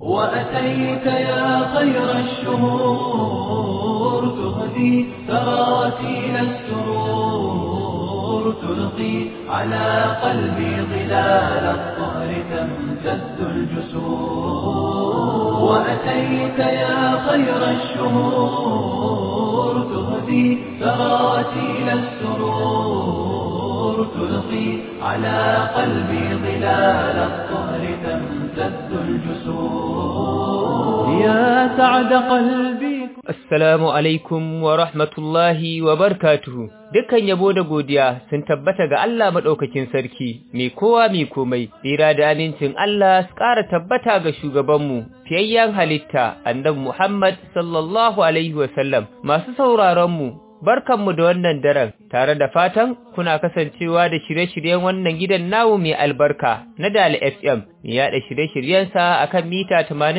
وأتيت يا خير الشهور تهدي تراتيل السرور تلقي على قلبي ظلال الطهر تمتد الجسور وأتيت يا خير الشهور تهدي تراتيل السرور تلقي على قلبي ظلال الطهر تمتد الجسور يا سعد قلبي Assalamu alaikum wa rahmatullahi wa barkatuhu. Dukkan yabo da godiya sun tabbata ga Allah maɗaukakin sarki, mai kowa mai komai, tsira da amincin Allah su ƙara tabbata ga shugabanmu, fiyayyen halitta, annabi Muhammad sallallahu alaihi wasallam, masu sauraronmu, barkanmu da wannan daren, tare da fatan kuna kasancewa da shirye-shiryen wannan gidan namu mai albarka na Dal FM, mai yaɗa shirye-shiryensa a kan mita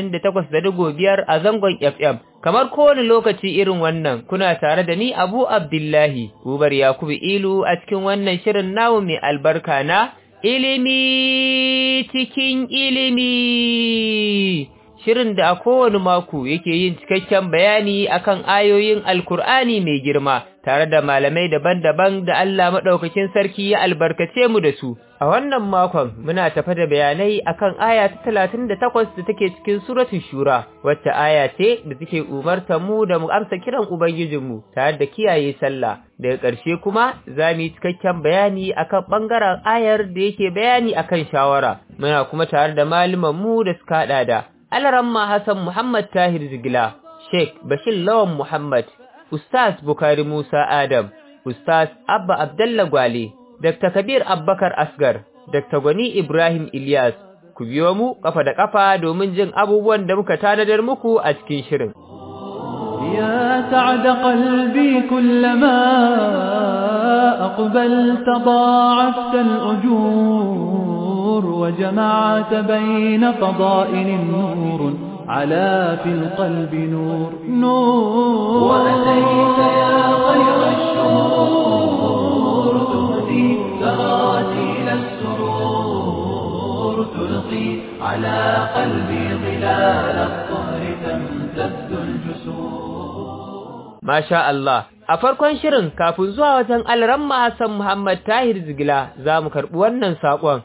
88.5 a zangon FM. Kamar kowane lokaci irin wannan, kuna tare da ni Abu Abdullahi, Ubar Yakubu Ilu a cikin wannan shirin namu mai albarka na ilimi cikin ilimi. Shirin da a kowane mako yake yin cikakken bayani akan ayoyin Alkur'ani mai girma, tare da malamai daban-daban da Allah maɗaukakin sarki ya albarkace mu da su. A wannan makon muna tafa da bayanai akan aya ta talatin da takwas da take cikin suratun shura, wacce aya ce da take umartar mu da mu amsa kiran Ubangijinmu tare da kiyaye sallah. Daga ƙarshe kuma za mu yi cikakken bayani akan ɓangaren ayar da yake bayani akan shawara. Muna kuma tare da mu da suka haɗa da Alaramma Hassan Muhammad Tahir Zigila, Sheikh Bashir Lawan Muhammad, Ustaz Bukari Musa Adam, Ustaz Abba Abdallah Gwale, Dr. Kabir Abbakar Asgar, Dr. Gwani Ibrahim Ilyas, ku biyo mu kafa da kafa domin jin abubuwan da muka tanadar muku a cikin shirin. يا سعد قلبي كلما أقبلت ضاعفت الأجور وجمعت بين فضائل نور على في القلب نور نور وأتيت يا خير الشهور تهدي تراتيل السرور تلقي على قلبي ظلال الطهر تمتد الجسور Masha Allah, a farkon shirin kafin zuwa wajen alramma Hassan Muhammad Tahir Zigila za mu karɓi wannan saƙon.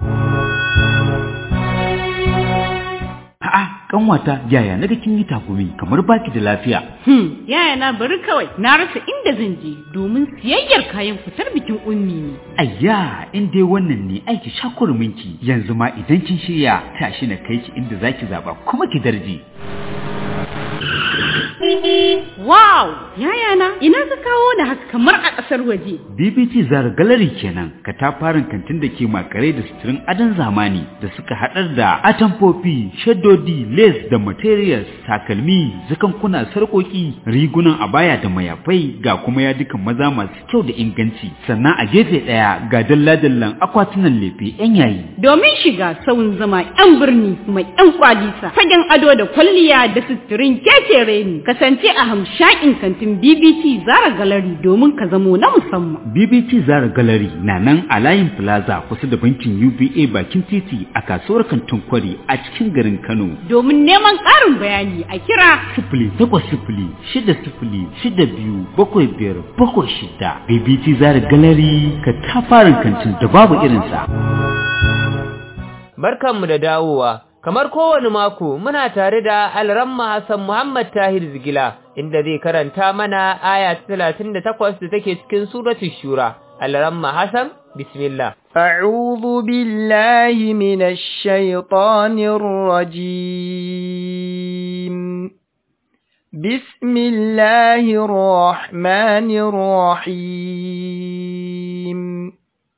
A'a, kanwata yaya naga kin yi takumi kamar baki da lafiya. Hmm, yaya na bari kawai na rasa inda zan je domin siyayyar kayan fitar bikin ummi ne. Ayya, in dai wannan ne aiki shakurminki yanzu ma idan kin shirya tashi na kai ki inda zaki zaba kuma ki darje. Wow, yaya na ina ka kawo da haka kamar a ƙasar waje. BBT Zara Gallery kenan, katafaren kantin da ke makare da suturin adon zamani da suka haɗar da atamfofi, shaddodi, lace da materials, takalmi, zakankuna, sarƙoƙi, rigunan abaya da mayafai ga kuma yadukan maza masu kyau da inganci. Sannan a gefe ɗaya ga dalla-dallan akwatunan lefe 'yan yayi. Domin shiga sauyin zama 'yan birni mai 'yan kwalisa, fagen ado da kwalliya da suturin kekere ne. Kasance a hamshakin kantin BBC Zara Gallery domin ka zamo na musamman. BBT Zara Gallery na nan a layin Plaza kusa da bankin UBA bakin titi a kasuwar kantin kwari a cikin garin Kano. Domin neman ƙarin bayani a kira Sifili takwas sifili shida sifili shida biyu bakwai biyar bakwai shida. BBT Zara Gallery ka tafarin kantin da babu irinsa. Barkanmu da dawowa. Kamar kowane mako muna tare da Alramma Hassan Muhammad Tahir Zigila inda zai karanta mana aya ta 38 da take cikin suratul Shura. Alramma Hassan bismillah. أعوذ بالله من الشيطان الرجيم بسم الله الرحمن الرحيم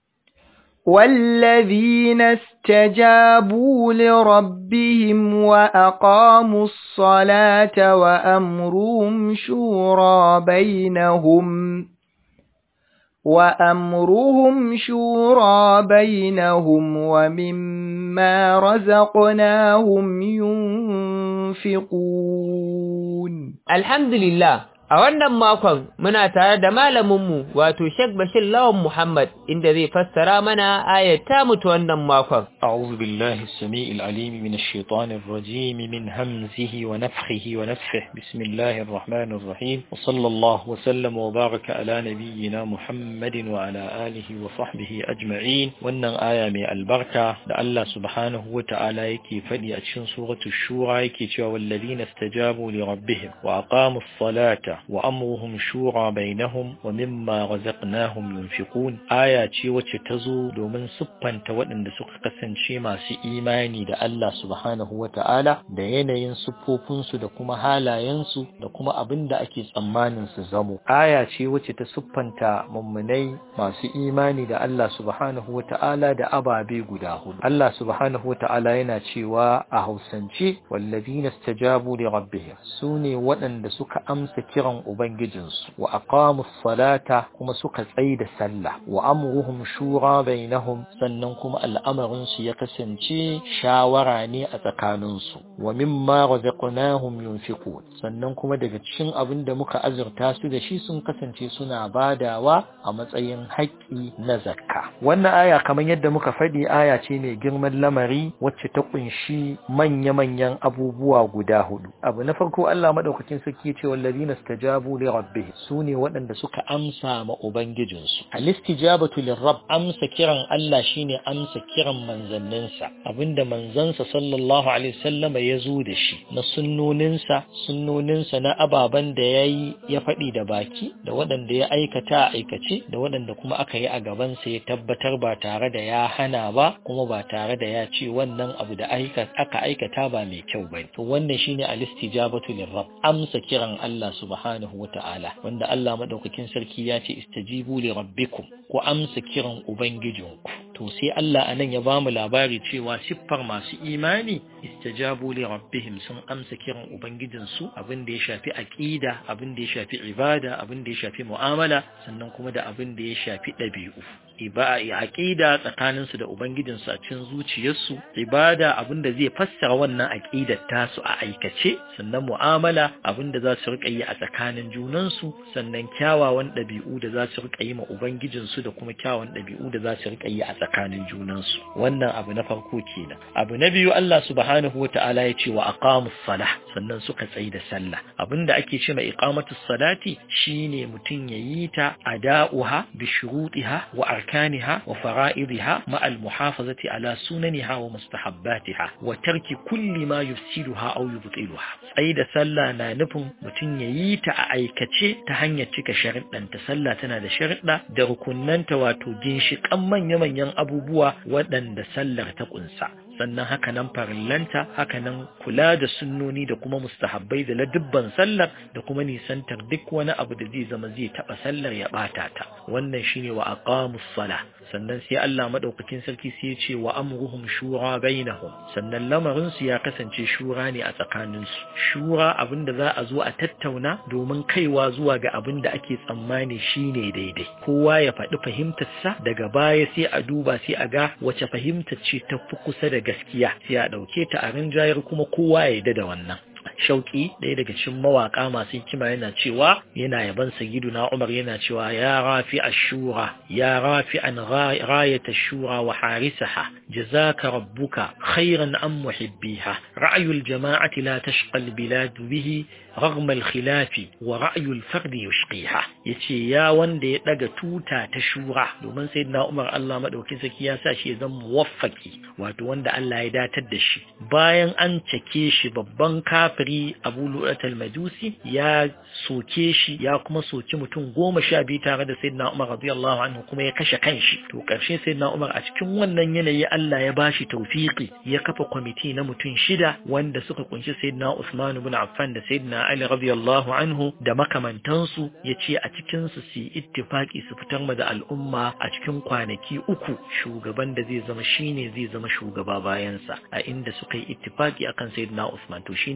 والذين استجابوا لربهم وأقاموا الصلاة وأمرهم شورى بينهم وأمرهم شورى بينهم ومما رزقناهم ينفقون Alhamdulillah A wannan makon muna tare da malaminmu wato Sheikh Bashir Lawan Muhammad inda zai fassara mana ayat ta mutu wannan makon. أعوذ بالله السميع العليم من الشيطان الرجيم من همزه ونفخه ونفخه بسم الله الرحمن الرحيم وصلى الله وسلم وبارك على نبينا محمد وعلى آله وصحبه أجمعين وأن آية من البركة لألا سبحانه وتعالى يكي فدي أتشن سورة الشورى يكي والذين استجابوا لربهم وأقاموا الصلاة وأمرهم شورى بينهم ومما رزقناهم ينفقون آية وتتزو دومن سبان تودن دسوق قسن شيما سي إيماني دا الله سبحانه وتعالى da yanayin siffofinsu da kuma halayensu da kuma abin da ake tsammanin su zamo. Aya ce wacce ta siffanta mummunai masu imani da Allah subhanahu wa ta'ala da ababe guda hudu. Allah subhanahu wa ta'ala yana cewa a hausance wallazina stajabu li rabbihim su ne waɗanda suka amsa kiran ubangijinsu wa aqamu salata kuma suka tsaye da sallah wa amruhum shura bainahum sannan kuma al'amarin su ya kasance shawara ne a tsakaninsu wa mimma razaqnahum yunfiqun sannan kuma daga cikin abin da muka azurta su da shi sun kasance suna badawa a matsayin haƙƙi na zakka wannan aya kamar yadda muka faɗi aya ce mai girman lamari wacce ta kunshi manya-manyan abubuwa guda hudu abu na farko Allah madaukakin sarki ya ce wallazina stajabu li rabbihim sune waɗanda suka amsa ma ubangijinsu al-istijabatu lirabb amsa kiran Allah shine amsa kiran manzanninsa abinda manzansa sallallahu alaihi wasallam ya zo da shi na sunnoninsa sunnoninsa na ababen da ya yi ya faɗi da baki da waɗanda ya aikata a aikace da waɗanda kuma aka yi a gabansa ya tabbatar ba tare da ya hana ba kuma ba tare da ya ce wannan abu da aka aikata ba mai kyau ba to wannan shine al-istijabatu lirrabb amsa kiran Allah subhanahu wata'ala wanda Allah madaukakin sarki ya ce istajibu li rabbikum ku amsa kiran ubangijinku to sai Allah anan ya bamu labari cewa siffar masu imani istajabu li rabbihim sun amsa kiran ubangijinsu abin da ya shafi aqida abin da ya shafi ibada abin da ya shafi mu'amala sannan kuma da abin da ya shafi ɗabi'u ibada aqida tsakaninsu da ubangijinsu a cikin zuciyarsu ibada abin da zai fassara wannan aqidar tasu a aikace sannan mu'amala abin da za su rika yi a tsakanin junansu sannan kyawawan ɗabi'u da za su rika yi ma ubangijinsu da kuma kyawawan ɗabi'u da za su rika yi a tsakanin junansu wannan abu na farko kenan abu na biyu Allah subhanahu wata'ala ya ce wa aqamus salah sannan suka tsayi da sallah abinda ake ce ma iqamatus salati shine mutum yayi ta ada'uha bi shurutiha wa arkaniha wa fara'idiha ma al muhafazati ala sunaniha wa mustahabbatiha wa tarki kulli ma yufsiduha aw yubtiluha tsayi da sallah na nufin mutum yayi ta a aikace ta hanyar cika sharuɗanta sallah tana da sharuɗa da rukunnanta wato ginshiƙan manya-manyan abubuwa waɗanda sallar ta ƙunsa sannan hakanan farillanta hakanan kula da sunnoni da kuma mustahabbai da ladubban sallar da kuma nisantar duk wani abu da zai zama zai taba sallar ya bata ta wannan shine wa aqamus sala sannan sai Allah madaukakin sarki sai ya ce wa amruhum shura bainahum sannan lamarin su ya kasance shura ne a tsakanin su shura abinda za a zo a tattauna domin kaiwa zuwa ga abin da ake tsammani shine daidai kowa ya faɗi fahimtarsa daga baya sai a duba sai a ga wace fahimtar ce ta fi kusa da gaskiya sai a ɗauke ta a rinjayar kuma kowa ya yarda da wannan shauki ɗaya daga cikin mawaka masu hikima yana cewa yana yaban sayyiduna Umar yana cewa ya rafi ashura ya rafi an rayat ashura wa harisaha jazaka rabbuka khairan am muhibbiha ra'yul jama'ati la tashqa albilad bihi رغم الخلاف ورأي الفرد يشقيها yace ya wanda ya daga tuta ta shura domin sayyidina Umar Allah madaukin saki ya sa shi ya zama muwaffaki wato wanda Allah ya datar da shi bayan an cake shi babban kafiri Abu Lu'at al-Majusi ya soke shi ya kuma soki mutum goma sha biyu tare da sayyidina Umar radiyallahu anhu kuma ya kashe kanshi to karshe sayyidina Umar a cikin wannan yanayi Allah ya bashi tawfiki ya kafa kwamiti na mutum shida wanda suka kunshi sayyidina Usman ibn Affan da sayyidina Ali radiyallahu anhu da makamantansu ya ce a cikinsu su yi ittifaki su fitar ma da al'umma a cikin kwanaki uku shugaban da zai zama shine zai zama shugaba bayansa a inda suka yi ittifaki akan sayyidina Usman to shine yake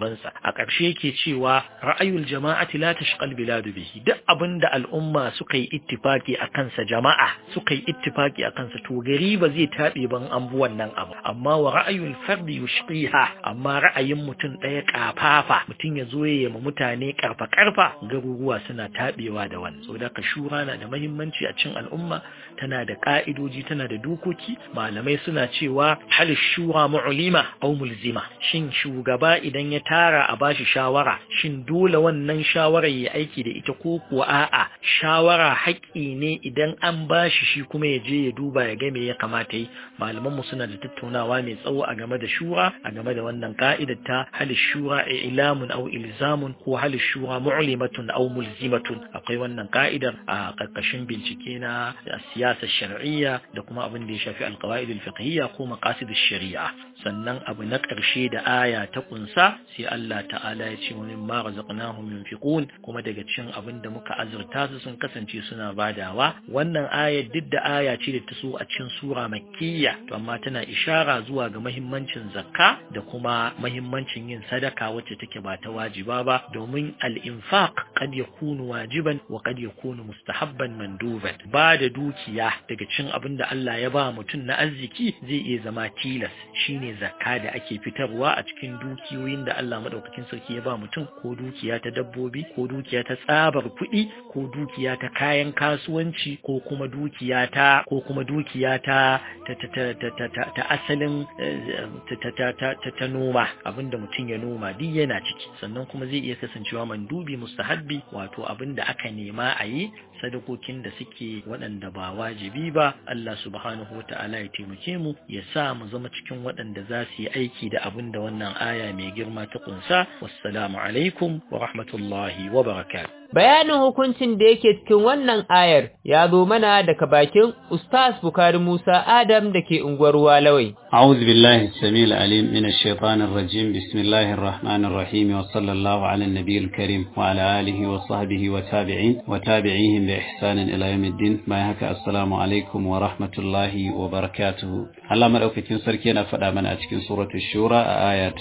gabansa a ƙarshe yake cewa ra'ayul jama'ati la tashqal biladu bihi duk abinda al'umma suka yi ittifaki a kansa jama'a suka yi ittifaki a kansa to gari ba zai taɓe ban an bi wannan abu amma wa ra'ayul fardi yushqiha amma ra'ayin mutum ɗaya ƙafafa mutum ya zo ya ma mutane ƙarfa ƙarfa garuruwa suna taɓewa da wannan saboda ka shura na da muhimmanci a cikin al'umma tana da ƙa'idoji tana da dokoki malamai suna cewa hal shura mu'lima aw mulzima shin shugaba idan ya tara a bashi shawara shin dole wannan shawara ya aiki da ita ko kuwa a'a shawara haƙƙi ne idan an bashi shi kuma ya je ya duba ya ga me ya kamata yi malaman mu suna da tattaunawa mai tsawo a game da shura a game da wannan ka'idar ta hal shura ilamun aw ilzamun ko hal shura mu'limatun aw mulzimatun akwai wannan ka'idar a ƙarƙashin bincike na siyasar shar'iyya da kuma abin da ya shafi alqawaid alfiqhiyya ko maqasid shari'a sannan abu na ƙarshe da aya ta kunsa sai Allah ta'ala ya ce wani ma razaqnahum yunfiqun kuma daga cikin abin da muka azurta su sun kasance suna badawa wannan aya duk da aya ce da ta so a cikin sura makkiyya to amma tana ishara zuwa ga mahimmancin zakka da kuma mahimmancin yin sadaka wacce take ba ta wajiba ba domin al-infaq kad yakunu wajiban wa kad yakunu mustahabban manduban ba da dukiya daga cikin abin da Allah ya ba mutum na arziki zai iya zama tilas shine zakka da ake fitarwa a cikin dukiyoyin da Allah madaukakin sarki ya ba mutum ko dukiya ta dabbobi ko dukiya ta tsabar kuɗi ko dukiya ta kayan kasuwanci ko kuma dukiya ta ko kuma dukiya ta ta ta ta ta ta asalin ta ta ta ta noma abinda mutum ya noma duk yana ciki sannan kuma zai iya kasancewa mandubi mustahabbi wato abinda aka nema a yi sadakokin da suke waɗanda ba wajibi ba Allah subhanahu wa ta'ala ya taimake mu ya sa mu zama cikin waɗanda za su yi aiki da abin da wannan aya mai girma ta kunsa wassalamu alaikum wa rahmatullahi wa barakatuh Bayanin hukuncin da yake cikin wannan ayar ya zo mana daga bakin Ustaz Bukari Musa Adam da ke unguwar Walawai. أعوذ بالله السميع العليم من الشيطان الرجيم بسم الله الرحمن الرحيم وصلى الله على النبي الكريم وعلى آله وصحبه وتابعين وتابعيهم بإحسان إلى يوم الدين ما يهك السلام عليكم ورحمة الله وبركاته الله مدوكتين سركينا فدا من أتكين سورة الشورى آية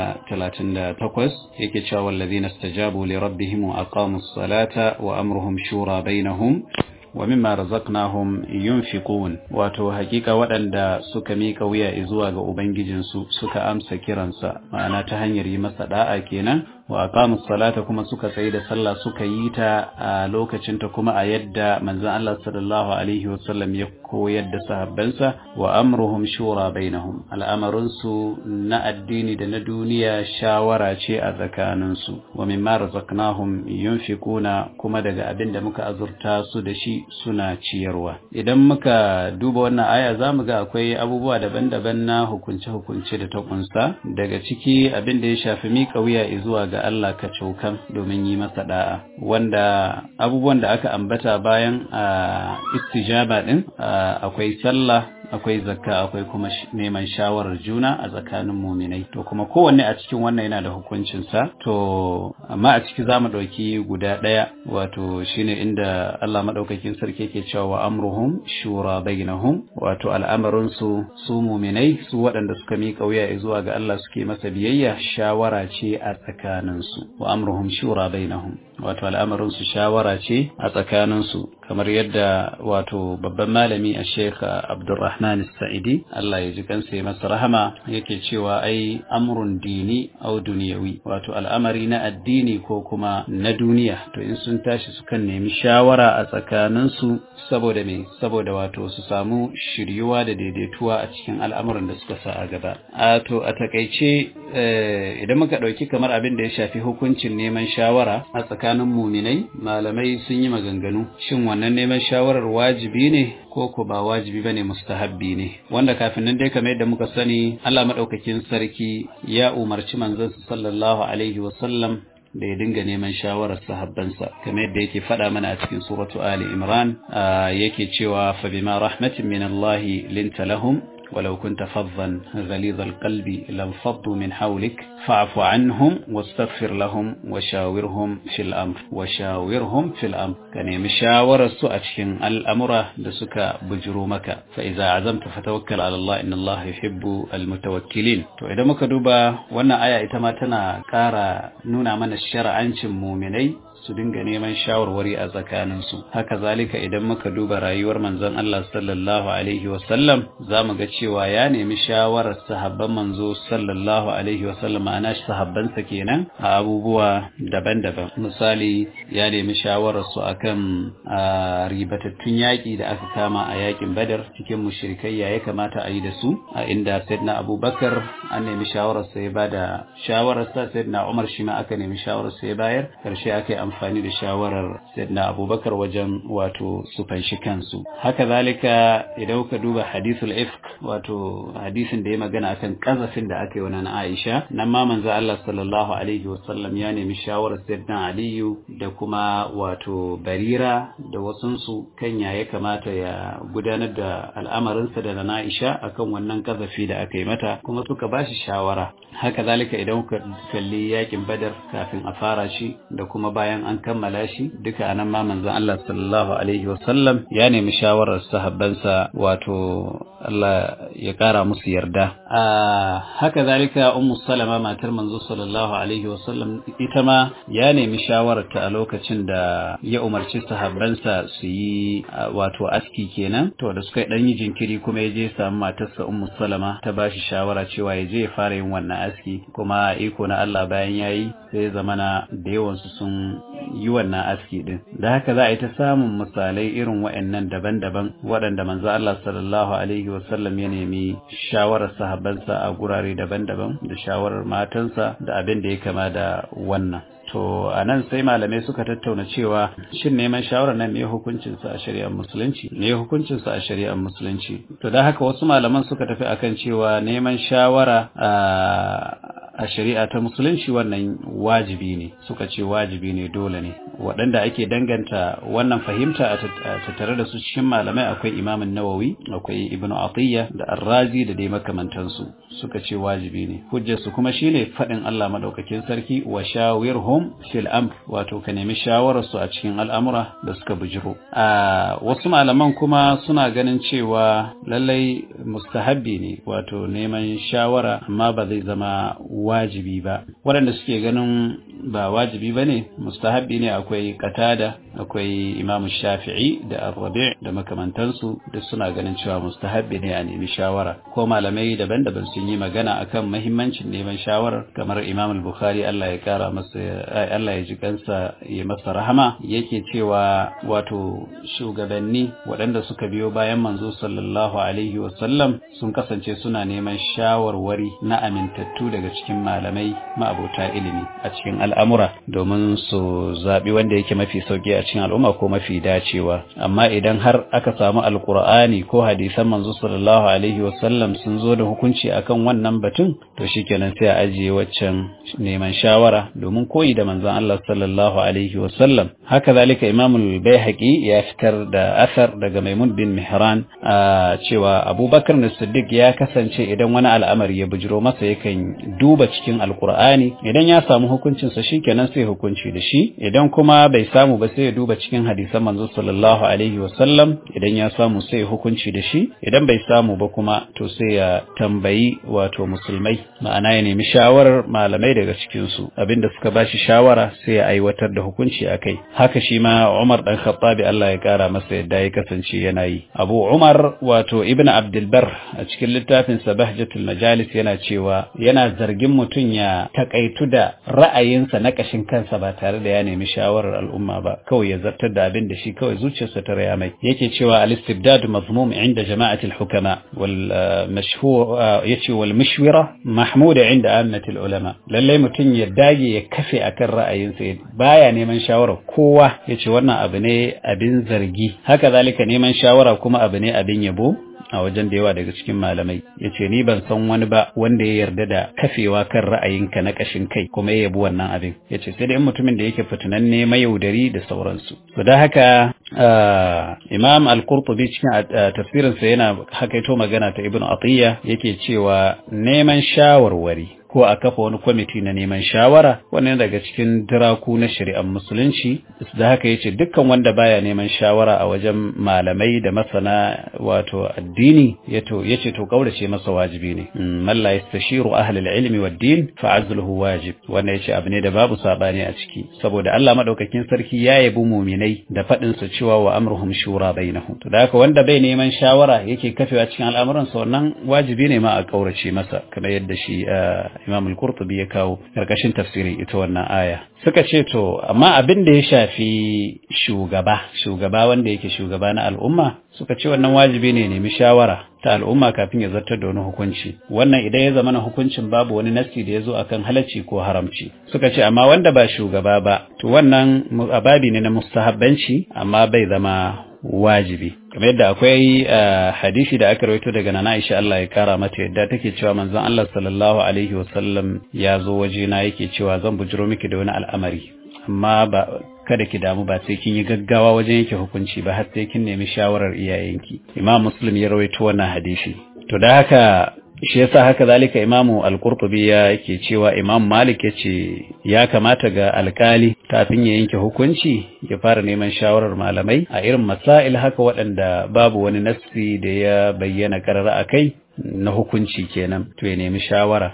38 يكي والذين استجابوا لربهم وأقاموا الصلاة وأمرهم شورى بينهم wa mimma razaqnahum yunfiqun wato hakika waɗanda suka mika wuya zuwa ga ubangijinsu suka amsa kiransa ma'ana ta hanyar yi masa da'a kenan wa aqamus salata kuma suka tsaye da sallah suka yi ta a lokacin ta kuma a yadda manzon Allah sallallahu alaihi wasallam ya koyar da sahabbansa wa amruhum shura bainahum al'amarun su na addini da na duniya shawara ce a tsakanin su wa mimma razaqnahum yunfiquna kuma daga abin da muka azurta su da shi suna ciyarwa idan muka duba wannan aya zamu ga akwai abubuwa daban-daban na hukunce-hukunce da ta kunsa daga ciki abin da ya shafi miƙa wuya zuwa ga Allah ka cokan domin yi masa da'a wanda abubuwan da aka ambata bayan a istijaba din akwai sallah akwai zakka akwai kuma neman shawarar juna a tsakanin muminai to kuma kowanne a cikin wannan yana da hukuncinsa to amma a ciki za mu ɗauki guda ɗaya wato shine inda Allah maɗaukakin sarki yake cewa wa amruhum shura bainahum wato al'amarin su su muminai su waɗanda suka miƙa wuya zuwa ga Allah suke masa biyayya shawara ce a tsakanin su wa amruhum shura bainahum wato al'amarin su shawara ce a tsakanin su kamar yadda wato babban malami a Sheikh Abdulrahman Sa'idi Allah ya ji kansa ya masa rahama yake cewa ai amrun dini au duniyawi wato al'amari na addini ko kuma na duniya to in sun tashi sukan nemi shawara a tsakanin su saboda me saboda wato su samu shiryuwa da daidaituwa a cikin al'amuran da suka sa a gaba a to a takaice idan muka dauki kamar abin da ya shafi hukuncin neman shawara a tsakanin muminai malamai sun yi maganganu shin wannan neman shawarar wajibi ne ko ko ba wajibi bane mustahabbi ne wanda kafin nan dai kamar yadda muka sani Allah madaukakin sarki ya umarci manzon sallallahu alaihi wasallam da ya dinga neman shawarar sahabbansa kamar yadda yake faɗa mana a cikin suratu Ali Imran yake cewa fa bima rahmatin min Allah linta lahum ولو كنت فظا غليظ القلب لانفضوا من حولك فاعف عنهم واستغفر لهم وشاورهم في الأمر وشاورهم في الأمر كان مشاور سؤال الأمر لسك بجرومك فإذا عزمت فتوكل على الله إن الله يحب المتوكلين to idan muka duba wannan aya ita ma tana ƙara nuna mana shar'ancin muminai su dinga neman shawarwari a tsakaninsu haka zalika idan muka duba rayuwar manzon Allah sallallahu alaihi wasallam za mu ga cewa ya nemi shawarar sahabban manzo sallallahu alaihi wasallam ana sahabbansa kenan a abubuwa daban-daban misali ya nemi shawarar su akan ribatattun yaƙi da aka kama a yaƙin badar cikin mushrikai ya kamata a yi da su a inda sayyidina abubakar an nemi shawarar sa ya bada shawarar sa sayyidina umar shi ma aka nemi shawarar sa ya bayar karshe aka yi amfani da shawarar sayyidina abubakar wajen wato su fanshi kansu haka zalika idan ka duba hadithul ifk wato hadisin da ya magana akan kazafin da aka yi wa Aisha nan ma manzo Allah sallallahu alaihi wasallam ya nemi shawarar sayyidina Aliyu da kuma wato Barira da wasunsu kan ya kamata ya gudanar da al'amarinsa da na Aisha akan wannan kazafi da aka yi mata kuma suka bashi shawara haka zalika idan ka kalli yakin Badar kafin a fara shi da kuma bayan an kammala shi duka anan ma manzon Allah sallallahu alaihi wasallam ya nemi shawarar sahabbansa wato Allah ya kara musu yarda haka zalika ummu salama matar manzo sallallahu alaihi wasallam ita ma ya nemi shawararta a lokacin da ya umarci sahabbansa su yi wato aski kenan to da suka dan yi jinkiri kuma ya je samu matarsa ummu salama ta bashi shawara cewa ya je ya fara yin wannan aski kuma iko na Allah bayan yayi sai zamana da yawansu sun yi wannan aski din da haka za a yi ta samun misalai irin waɗannan daban-daban waɗanda manzo Allah sallallahu alaihi wasallam ya nemi shawarar sahabbansa a gurare daban-daban da shawarar matansa da abin da ya kama da wannan to a nan sai malamai suka tattauna cewa shin neman shawarar nan me hukuncinsa a shari'ar musulunci me hukuncinsa a shari'ar musulunci to da haka wasu malaman suka tafi akan cewa neman shawara a shari'a ta musulunci wannan wajibi ne suka ce wajibi ne dole ne waɗanda ake danganta wannan fahimta a tattare da su cikin malamai akwai imamin nawawi akwai ibn atiyya da arrazi da dai makamantansu suka ce wajibi ne hujjarsu kuma shine faɗin Allah madaukakin sarki wa shawirhum fil amr wato ka nemi shawararsu a cikin al'amura da suka bujiro a wasu malaman kuma suna ganin cewa lallai mustahabbi ne wato neman shawara amma ba zai zama wajibi ba waɗanda suke ganin ba wajibi ba ne mustahabbi ne akwai katada akwai imamu shafi'i da arrabi da makamantansu da suna ganin cewa mustahabbi ne a nemi shawara ko malamai daban-daban sun yi magana akan mahimmancin neman shawarar kamar imam al-bukhari Allah ya kara masa Allah ya ji kansa ya masa rahama yake cewa wato shugabanni waɗanda suka biyo bayan manzo sallallahu alaihi wasallam sun kasance suna neman shawarwari na amintattu daga cikin malamai ma'abota ilimi a cikin al'amura domin su zaɓi wanda yake mafi sauƙi a cikin al'umma ko mafi dacewa amma idan har aka samu alkur'ani ko hadisan manzo sallallahu alaihi wasallam sun zo da hukunci akan wannan batun to shikenan sai a ajiye waccan neman shawara domin koyi da manzon Allah sallallahu alaihi wasallam haka zalika imamul baihaqi ya fitar da asar daga maimun bin mihran a cewa abubakar na siddiq ya kasance idan wani al'amari ya bujiro masa yakan duba cikin alkur'ani idan ya samu hukuncinsa shikenan sai hukunci da shi idan kuma bai samu ba sai ya duba cikin hadisan manzo sallallahu alaihi wasallam idan ya samu sai ya hukunci da shi idan bai samu ba kuma to sai ya tambayi wato musulmai ma'ana ya nemi shawarar malamai daga cikin su abinda suka bashi shawara sai ya aiwatar da hukunci akai haka shi ma Umar dan Khattabi Allah ya kara masa yadda ya kasance yana yi Abu Umar wato Ibn Abdul Bar a cikin littafin Sabahjatul Majalis yana cewa yana zargin mutum ya takaitu da ra'ayinsa na kashin kansa ba tare da ya nemi shawarar al'umma ba kawai ya zartar da abin da shi kawai zuciyarsa ta raya mai yake cewa al-istibdad mazmum inda jama'atul hukama wal mashhur yace wal mashwira mahmuda inda ammatul ulama lalle mutum ya dage ya kafe akan ra'ayinsa baya neman shawarar kowa yace wannan abu ne abin zargi haka zalika neman shawara kuma abu ne abin yabo a wajen da yawa daga cikin malamai yace ni ban san wani ba wanda ya yarda da kafewa kan ra'ayinka na kashin kai kuma ya yabi wannan abin yace sai dai mutumin da yake fitinanne mayaudari da sauransu to da haka Imam Al-Qurtubi cikin tafsirinsa yana hakaito magana ta Ibn Atiyya yake cewa neman shawarwari ko a kafa wani kwamiti na neman shawara wannan daga cikin diraku na shari'ar musulunci da haka yace dukkan wanda baya neman shawara a wajen malamai da masana wato addini yato yace to kaurace masa wajibi ne man la yastashiru ahli al-ilmi wad-din fa azluhu wajib wannan yace abu ne da babu sabani a ciki saboda Allah madaukakin sarki ya yabi mu'minai da fadin sa cewa wa amruhum shura bainahum to da haka wanda bai neman shawara yake kafewa cikin al'amuran sa wannan wajibi ne ma a kaurace masa kamar yadda shi Imam al-Qurtubi ya kawo karkashin tafsirin ita wannan aya suka ce to amma abin da ya shafi shugaba shugaba wanda yake shugaba na al'umma suka ce wannan wajibi ne nemi shawara ta al'umma kafin ya zartar da wani hukunci wannan idan ya zama na hukuncin babu wani nasi da ya zo akan halacci ko haramci suka ce amma wanda ba shugaba ba to wannan ababi ne na mustahabbanci amma bai zama wajibi kamar yadda akwai hadisi da aka rawaito daga nana Aisha Allah ya kara mata yadda take cewa manzon Allah sallallahu alaihi wasallam ya zo wajena yake cewa zan bujiro miki da wani al'amari amma ba kada ki damu ba sai kin yi gaggawa wajen yake hukunci ba har sai kin nemi shawarar iyayenki Imam Muslim ya rawaito wannan hadisi to da haka shi yasa haka zalika imamu al-qurtubi ya yake cewa imam malik yace ya kamata ga alkali kafin ya yanke hukunci ya fara neman shawarar malamai a irin masail haka waɗanda babu wani nassi da ya bayyana karara akai na hukunci kenan to ya nemi shawara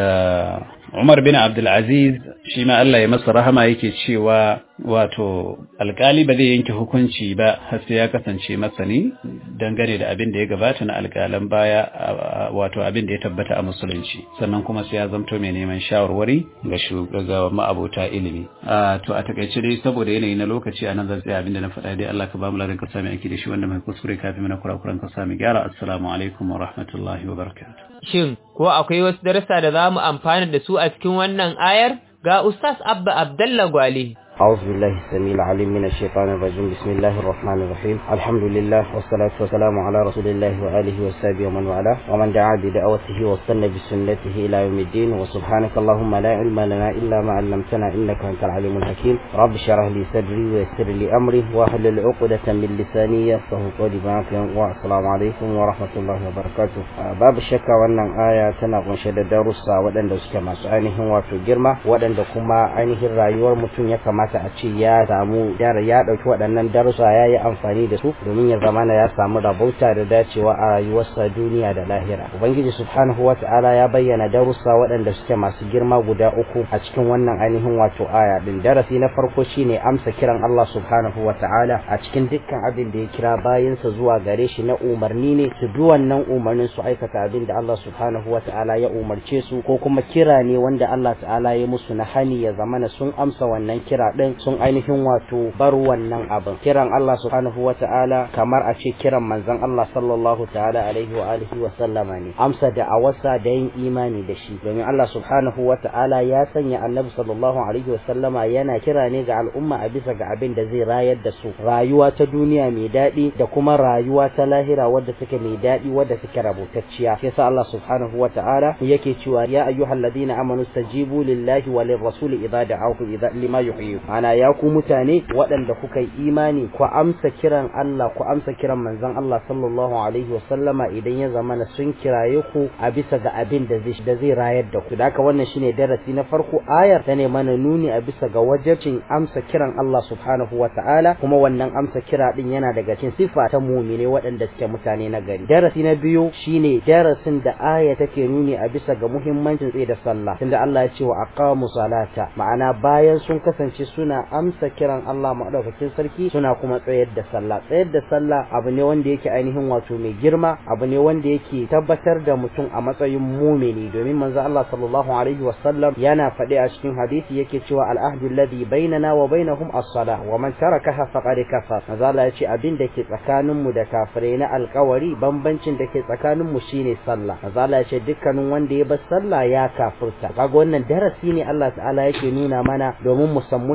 Umar bin Abdul Aziz shi ma Allah ya masa rahama yake cewa wato alkali ba zai yanke hukunci ba har sai ya kasance masani dangane da abin da ya gabata na alkalan baya wato abin da ya tabbata a musulunci sannan kuma sai ya zamto mai neman shawarwari ga shugaba ma'abota ilimi to a takaice dai saboda yanayi na lokaci a nan zan tsaya abin da na faɗa dai Allah ka ba mu ladan ka sami aiki da shi wanda mai kuskure kafin mana kurakuran ka sami gyara assalamu alaikum wa rahmatullahi wa barakatuh Shin, ko akwai wasu darasa da za mu amfana da su a cikin wannan ayar? Ga Ustaz Abba Abdallah Gwale. أعوذ بالله السميع العليم من الشيطان الرجيم بسم الله الرحمن الرحيم الحمد لله والصلاة والسلام على رسول الله وآله وصحبه ومن والاه ومن دعا بدعوته واستنى بسنته إلى يوم الدين وسبحانك اللهم لا علم لنا إلا ما علمتنا إنك أنت العليم الحكيم رب اشرح لي صدري ويسر لي أمري واحلل عقدة من لساني يفقه قولي معك والسلام عليكم ورحمة الله وبركاته باب الشكا وأن آية تنقل شد درس ودن دوسك ما سعينهم وفي جرمة ودن دكما عينه الرأيور متن يكما kamata a ce ya samu yara ya dauki waɗannan darussa ya yi amfani da su domin ya zamana ya samu rabauta da dacewa a rayuwarsa duniya da lahira ubangiji subhanahu wata'ala ya bayyana darussa waɗanda suke masu girma guda uku a cikin wannan ainihin wato aya din darasi na farko shine amsa kiran Allah subhanahu wata'ala a cikin dukkan abin da ya kira bayansa zuwa gare shi na umarni ne su bi wannan umarnin su aikata abin da Allah subhanahu wata'ala ya umarce su ko kuma kira ne wanda Allah ta'ala ya musu na hani ya zamana sun amsa wannan kira din sun ainihin wato bar wannan abin kiran Allah subhanahu wa ta'ala kamar a ce kiran manzon Allah sallallahu ta'ala alaihi wa alihi wa sallama ne amsa da awasa da yin imani da shi domin Allah subhanahu wa ta'ala ya sanya annabi sallallahu alaihi wa sallama yana kira ne ga al'umma a bisa ga abin da zai rayar da su rayuwa ta duniya mai daɗi da kuma rayuwa ta lahira wadda take mai daɗi wadda take rabutacciya shi yasa Allah subhanahu wa ta'ala yake cewa ya ayyuhalladhina amanu stajibu lillahi wa lirrasuli idza da'akum idza lima yuhyikum ana ya ku mutane waɗanda kuka yi imani ku amsa kiran Allah ku amsa kiran manzon Allah sallallahu alaihi wa sallama idan ya zamana sun kiraye ku a bisa ga abin da zai da zai rayar da ku da haka wannan shine darasi na farko ayar ta ne mana nuni a bisa ga wajibcin amsa kiran Allah subhanahu wa ta'ala kuma wannan amsa kira din yana daga cikin sifa ta mu'mine waɗanda suke mutane na gari darasi na biyu shine darasin da aya take nuni a bisa ga muhimmancin tsaye da sallah tunda Allah ya ce wa aqamu salata ma'ana bayan sun kasance suna amsa kiran Allah maɗaukakin sarki suna kuma tsayar da sallah tsayar da sallah abu ne wanda yake ainihin wato mai girma abu ne wanda yake tabbatar da mutum a matsayin mumini domin manzo Allah sallallahu alaihi wasallam yana faɗi a cikin hadisi yake cewa al-ahdu alladhi bainana wa bainahum as-salah wa man tarakaha faqad kafar manzo Allah ya ce abin da ke tsakanin mu da kafirai na alƙawari bambancin da ke tsakanin mu shine sallah manzo Allah ya ce dukkanin wanda ya bar sallah ya kafirta kaga wannan darasi ne Allah ta'ala yake nuna mana domin mu san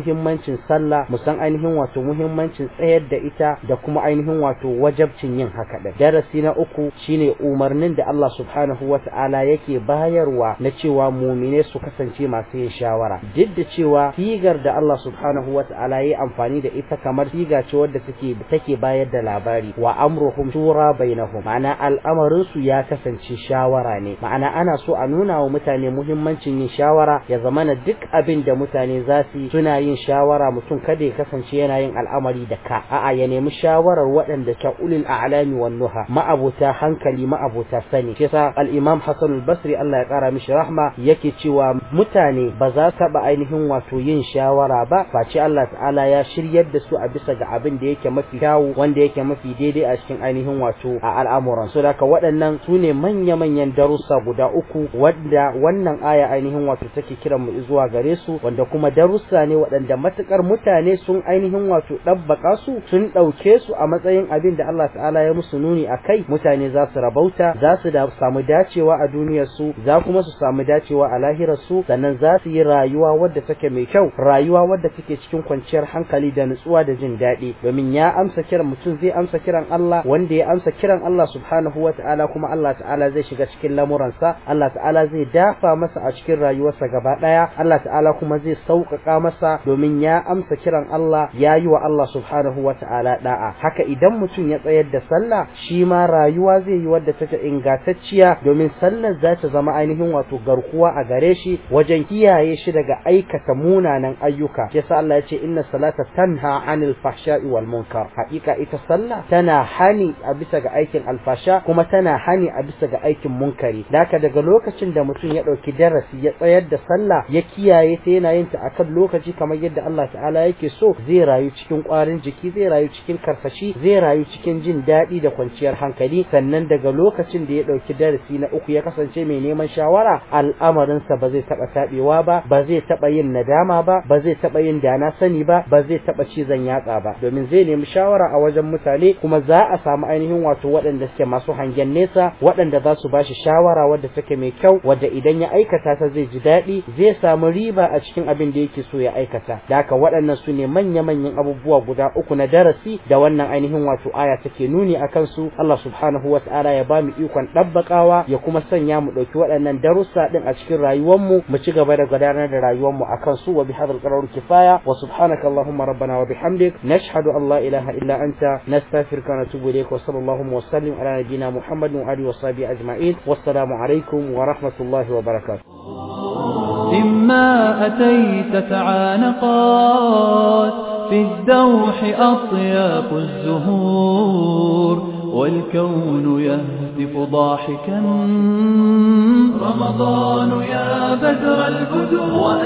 muhimmancin sallah mu san ainihin wato muhimmancin tsayar da ita da kuma ainihin wato wajabcin yin haka din darasi na uku shine umarnin da Allah subhanahu wata'ala yake bayarwa na cewa mumine su kasance masu yin shawara duk da cewa sigar da Allah subhanahu wata'ala yayi amfani da ita kamar siga ce wadda take take bayar da labari wa amruhum shura bainahum ma'ana al'amarin su ya kasance shawara ne ma'ana ana so a nuna wa mutane muhimmancin yin shawara ya zamana duk abin da mutane za su suna yin shawara mutum kada ya kasance yana yin al'amari da ka a'a ya nemi shawarar waɗanda ta ulil a'lami wan nuha ma'abuta hankali ma'abuta sani shi yasa al-imam Hassan al-Basri Allah ya kara mishi rahma yake cewa mutane ba za su ba ainihin wato yin shawara ba face Allah ta'ala ya shiryar da su a bisa ga abin da yake mafi kyawu wanda yake mafi daidai a cikin ainihin wato a al'amuran su da waɗannan su ne manya-manyan darussa guda uku wanda wannan aya ainihin wato take kiran mu zuwa gare su wanda kuma darussa ne waɗanda matukar mutane sun ainihin wato ɗabbaka su sun ɗauke su a matsayin abin da Allah ta'ala ya musu nuni a kai mutane za su rabauta za su da samu dacewa a duniyar su za kuma su samu dacewa a lahirar su sannan za su yi rayuwa wadda take mai kyau rayuwa wadda take cikin kwanciyar hankali da nutsuwa da jin daɗi domin ya amsa kiran mutum zai amsa kiran Allah wanda ya amsa kiran Allah subhanahu wa ta'ala kuma Allah ta'ala zai shiga cikin lamuransa Allah ta'ala zai dafa masa a cikin rayuwarsa gaba ɗaya Allah ta'ala kuma zai sauƙaƙa masa domin ya amsa kiran Allah ya yi wa Allah subhanahu wa ta'ala da'a haka idan mutum ya tsayar da sallah shi ma rayuwa zai yi wadda take ingantacciya domin sallar za ta zama ainihin wato garkuwa a gare shi wajen kiyaye shi daga aikata munanan ayyuka yasa Allah ya ce inna salata tanha anil fahsha'i wal munkar haƙiƙa ita sallah tana hani a bisa ga aikin alfasha kuma tana hani a bisa ga aikin munkari daka daga lokacin da mutum ya ɗauki darasi ya tsayar da sallah ya kiyaye ta yana yin ta akan lokaci kamar yadda Allah ta'ala yake so zai rayu cikin ƙwarin jiki zai rayu cikin karsashi zai rayu cikin jin daɗi da kwanciyar hankali sannan daga lokacin da ya ɗauki darasi na uku ya kasance mai neman shawara al'amarinsa ba zai taɓa taɓewa ba ba zai taɓa yin nadama ba ba zai taɓa yin dana sani ba ba zai taɓa cizon yatsa ba domin zai nemi shawara a wajen mutane kuma za a samu ainihin wato waɗanda suke masu hangen nesa waɗanda za su bashi shawara wadda take mai kyau wadda idan ya aikata ta zai ji daɗi zai samu riba a cikin abin da yake so ya aikata da haka waɗannan su ne manya-manyan abubuwa guda uku na darasi da wannan ainihin wato aya take nuni a kansu Allah subhanahu wa ta'ala ya ba mu ikon ɗabbakawa ya kuma sanya mu ɗauki waɗannan darussa ɗin a cikin rayuwarmu mu ci gaba da gudanar da rayuwarmu a kansu wa bihadhal qarar kifaya wa subhanaka allahumma rabbana wa bihamdik nashhadu an la ilaha illa anta nastaghfiruka wa natubu ilayk wa sallallahu wa sallim ala nabiyyina muhammadin wa alihi wa sahbihi ajma'in wassalamu alaikum wa rahmatullahi wa barakatuh إما أتيت تعانقات في الدوح أطياف الزهور والكون يهتف ضاحكا رمضان يا بدر البدور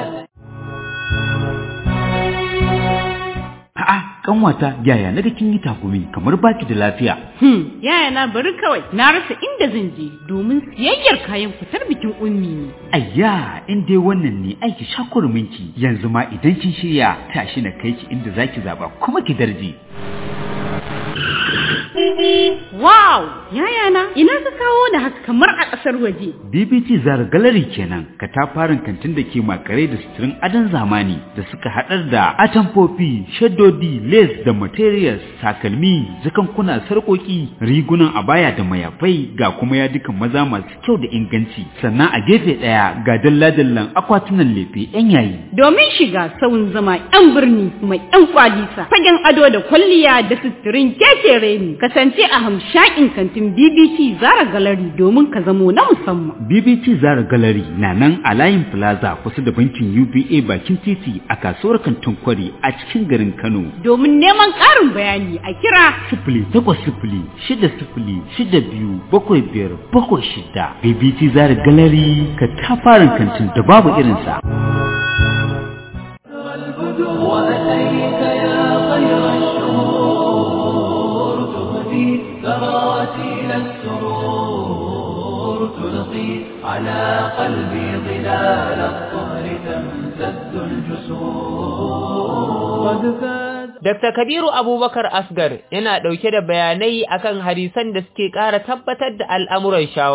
A'a, kanwata yaya na da kin yi takumi kamar baki da lafiya. Hmm, yaya na bari kawai na rasa inda zan je domin siyayyar kayan fitar bikin ummi ne. Ayya, in dai wannan ne aiki shakurminki yanzu ma idan kin shirya tashi na kai ki inda zaki zaba kuma ki darje. Wow! Yaya na, ina ka kawo da haka kamar a ƙasar waje. BBT Zara Gallery kenan, katafaren kantin da ke makare da suturin adon zamani da suka haɗar da atamfofi, shaddodi, lace da materials, takalmi, zakankuna, sarƙoƙi, rigunan abaya da mayafai ga kuma yadukan maza masu kyau da inganci. Sannan a gefe ɗaya ga dalla-dallan akwatunan lefe 'yan yayi. Domin shiga sauyin zama 'yan birni mai 'yan kwalisa, fagen ado da kwalliya da suturin kekere ne. Kasance a hamshakin kantin BBC Zara Gallery domin ka zamo na musamman. BBT Zara Gallery na nan a layin Plaza kusa da bankin UBA bakin titi a kasuwar kantin kwari a cikin garin Kano. Domin neman ƙarin bayani a kira Sifili takwas sifili shida sifili shida biyu bakwai biyar bakwai shida. BBT Zara Gallery ka tafarin kantin da babu irinsa. وأتيت يا خير الشهور تهدي تراتيل السرور تلقي على قلبي ظلال الطهر تمتد الجسور قد فات Dr. Kabiru Abubakar Asgar yana ɗauke da bayanai akan hadisan da suke ƙara tabbatar da al'amuran shawara.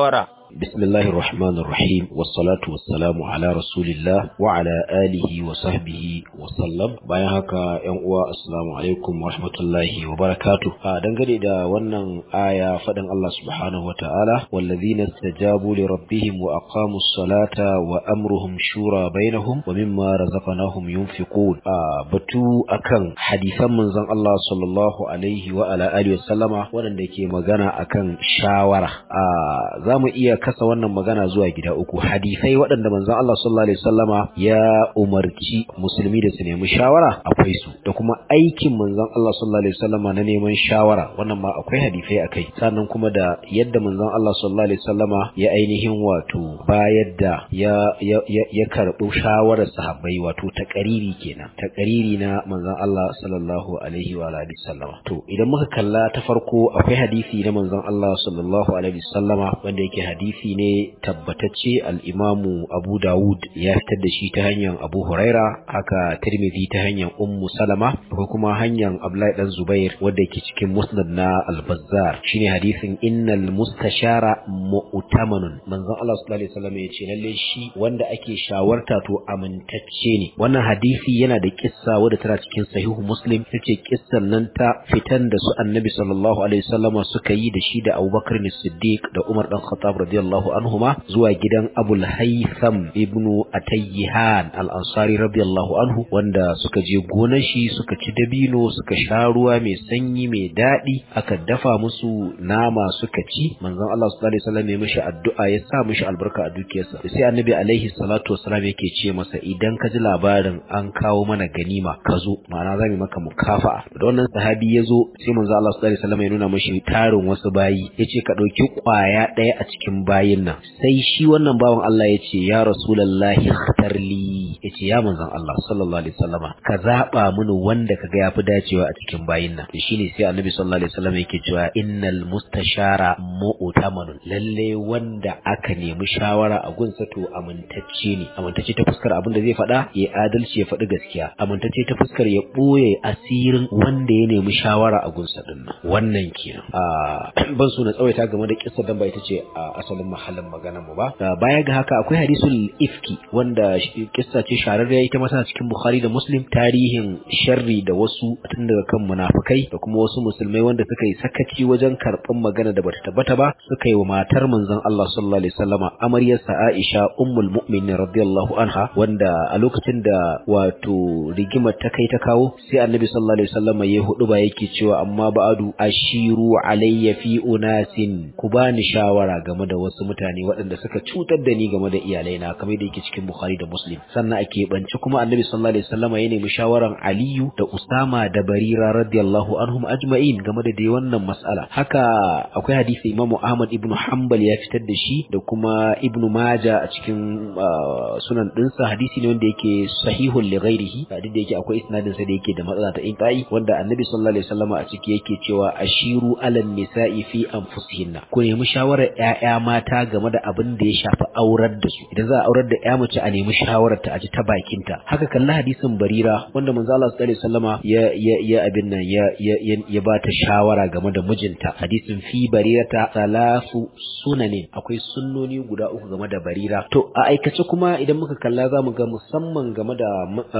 بسم الله الرحمن الرحيم والصلاة والسلام على رسول الله وعلى آله وصحبه وسلم bayan haka ‘yan uwa assalamu alaikum wa rahmatullahi wa barakatuh a dangane da wannan aya faɗin Allah subhanahu wa ta'ala wallazina istajabu li rabbihim wa aqamus salata wa amruhum shura bainahum wa mimma razaqnahum yunfiqun a batu akan hadisan manzon Allah sallallahu alaihi wa ala alihi wa sallama waɗanda ke magana akan shawara a zamu iya kasa wannan magana zuwa gida uku hadisai waɗanda manzon Allah sallallahu alaihi wasallama ya umarci musulmi da su nemi shawara akwai su da kuma aikin manzon Allah sallallahu alaihi wasallama na neman shawara wannan ma akwai hadisai akai sannan kuma da yadda manzon Allah sallallahu alaihi wasallama ya ainihin wato bayar da ya ya ya karɓi shawarar sahabbai wato takariri kenan takariri na manzon Allah sallallahu alaihi wa alihi wasallama to idan muka kalla ta farko akwai hadisi na manzon Allah sallallahu alaihi wasallama wanda yake hadisi ne tabbatacce al-Imamu Abu Dawud ya fitar da shi ta hanyar Abu Huraira haka Tirmidhi ta hanyar Ummu Salama ko kuma hanyar Abdullahi dan Zubair wanda yake cikin Musnad na Al-Bazzar shine hadisin innal mustashara mu'tamanun manzon Allah sallallahu alaihi wasallam ya ce lalle shi wanda ake shawarta to amintacce ne wannan hadisi yana da kissa wadda tana cikin sahihu Muslim tace kissan nan ta fitan da su Annabi sallallahu alaihi wasallam suka yi da shi da Abubakar Siddiq da Umar dan Khattab radiyallahu anhuma zuwa gidan Abul Haytham ibn Atayyihan al-Ansari radiyallahu anhu wanda suka je gonar shi suka ci dabino suka sha ruwa mai sanyi mai daɗi aka dafa musu nama suka ci manzon Allah sallallahu alaihi wasallam ya mishi addu'a ya sa mishi albarka a dukiyarsa sai Annabi alaihi salatu wasallam yake ce masa idan ka ji labarin an kawo mana ganima ka zo ma'ana zamu maka mukafa'a da wannan sahabi ya zo sai manzon Allah sallallahu alaihi wasallam ya nuna mishi tarin wasu bayi yace ka ɗauki kwaya ɗaya a cikin bayin nan sai shi wannan bawan Allah ya ce ya rasulallahi ikhtarli ya ce ya manzon Allah sallallahu alaihi wasallama ka zaba mini wanda kaga yafi dacewa a cikin bayin nan to shine sai annabi sallallahu alaihi wasallam yake cewa innal mustashara mu'tamanun lalle wanda aka nemi shawara a gunsa to amintacce ne amintacce ta fuskar abin da zai faɗa ya adalci ya faɗi gaskiya amintacce ta fuskar ya ɓoye asirin wanda ya nemi shawara a gunsa din wannan kenan ban so na tsawaita game da kissa dan ba ita ce a asalin mahallin maganar mu ba baya ga haka akwai hadisul ifki wanda kissa ce shararriya ita masa cikin bukhari da muslim tarihin sharri da wasu tun daga kan munafikai da kuma wasu musulmai wanda suka yi sakaci wajen karɓan magana da bata tabbata ba suka yi wa matar manzon Allah sallallahu alaihi wasallama amaryarsa Aisha ummul mu'minin radiyallahu anha wanda a lokacin da wato rigimar ta kai ta kawo sai annabi sallallahu alaihi wasallama ya hudu ba yake cewa amma ba'adu ashiru alayya fi unasin ku bani shawara game da wasu mutane waɗanda suka cutar da ni game da iyalaina kamar da yake cikin Bukhari da Muslim sannan a keɓance kuma Annabi sallallahu alaihi wasallam ya nemi shawaran Aliyu da Usama da Barira radiyallahu anhum ajma'in game da dai wannan mas'ala haka akwai hadisi Imam Ahmad ibn Hanbal ya fitar da shi da kuma Ibn Majah a cikin sunan dinsa hadisi ne wanda yake sahihul li ghairihi duk da yake akwai isnadin sa da yake da matsala ta inqai wanda Annabi sallallahu alaihi wasallam a ciki yake cewa ashiru alan nisa'i fi anfusihinna ku nemi shawarar ƴaƴa mata game da abin da ya shafi aurar da su idan za a aurar da ƴa mace a nemi shawarar ta a ji ta bakin ta haka kalla hadisin barira wanda manzo Allah sallallahu alaihi wasallama ya ya ya abin nan ya ya ya ba ta shawara game da mijinta hadisin fi barirata salasu sunanin akwai sunnoni guda uku game da barira to a aikace kuma idan muka kalla za mu ga musamman game da